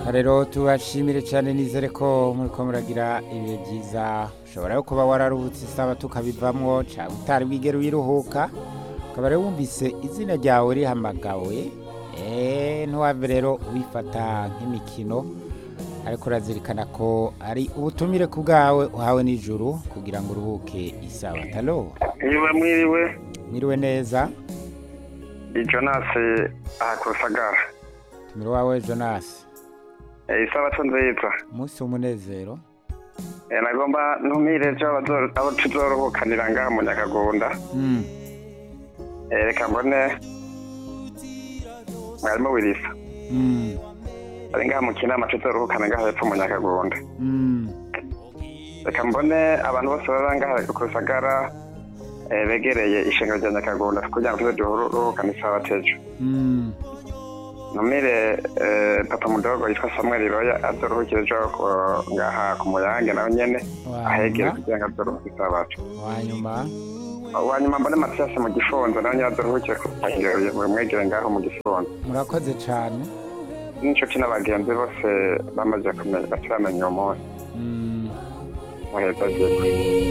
rero tubashimire cyane nizere ko muri ko muragira ibihe byiza ushobora yo kuba wararuhutse isaba tukabivamwo cyangwa utari bwigere wiruhuka ukaba rero wumvise izina ryawe rihamagawe eee ntiwave rero wifata nk'imikino ariko urazirikana ko ari ubutumire ku bwawe uhawe n'ijuru kugira ngo uruhuke isaba talo niba mwiriwe mwiriwe neza ni jonasi aha ku rusagara tumire wawe jonasi Eh, isabato nziza umunsi w'umunezero Eh, nagomba ntumire ejo abazo- abo tuzoruhukanira ngaha mu nyakagunda Mm, Eh, reka mbone mwarimu wirisa mm, ari ngaha mu kinama tuzoruhukana ngaha hepfo mu nyakagunda mm. reka mbone abantu bose baba ngaha ku rusagara eh, begereye ishengero rya nyakagunda kugira ngo tuze duruhukane isabato ejo Mm. numire eh, papa mudogo yitwa samuel roya azoruhukire ejo ku- ngaha ku muyange nawe nyene ahegere wanyuma kugira ngo azoruhuke isabato wanyuma wanyuma mbone matiyasi mu gifunzo nawe nyine azoruhukire ku mwegere ngaho mu gifunzo murakoze cyane n'inshuti n'abagenzi bose bamaze kumenya bataramenya uwo munsi Mm. muheza agiye